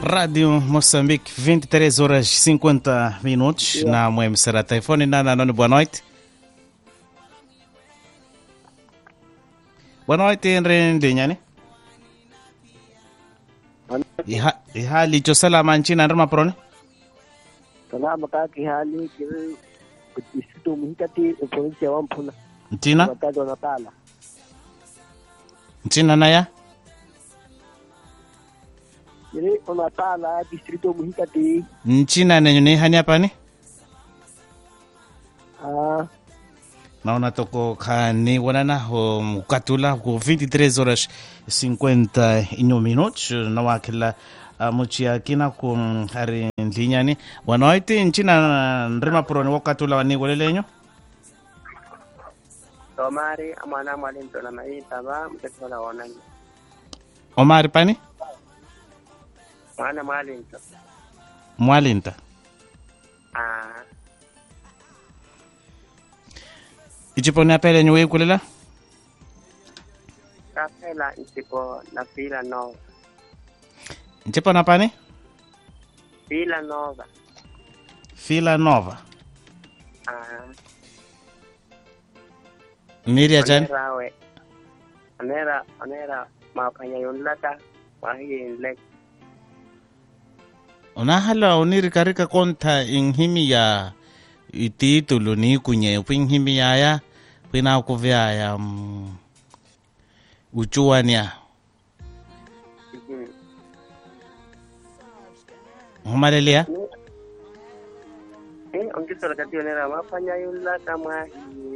Rádio Moçambique, 23 horas 50 minutos, na minha emissora telefone. Nana, nona, boa noite. Boa noite, Henry Ndinyani. Iha, iha licho salama nchini Androma Prone. salama kaki hali kiri distrito muhikati provinsi ya Wampuna Nchina, wakazi wa Natala nchina naya. kiri Natala distrito muhikati Nchina nenyo ni hani hapani. ah Naona toko kani wanana ho mukatula ku 23 horas 51 minutos na wakila uh, muchia kina ku hari ndlinyani wanoiti nchina nrima prone wakatula wani walelenyo tomari amwana mwalinto na maita ba mtekala wonani omari pani mwana mwalinto mwalinta ah ichiponi apelenyo weikulela kapela nsipo na fila nova nchipona pani fila nova fila nova ah miria chani onerawe onera onera mapanya yonlaka mahiyenlek unahala unirikarika konta inhimi ya ititulu ni kunye pinhimi yaya pina kuvyaya mm, uchuwania humalelia eh ongisora kati onera mapanya yonlaka mahi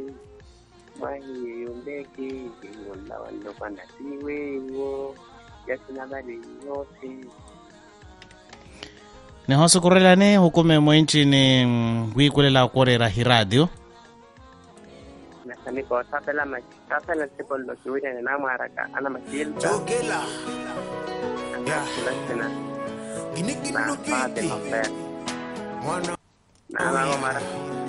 mahi yondeki yonla wando kwanda siwe wo yasina bali yote nihosukurelani hukume mwenchini mm, wikulela korera hiradio nasani ko tapela ma tapela tipo lo kiwina na namaraka ana masilta Jogela, Yeah. kulasina ginigin na pate lupiti, mafere mwana na na mara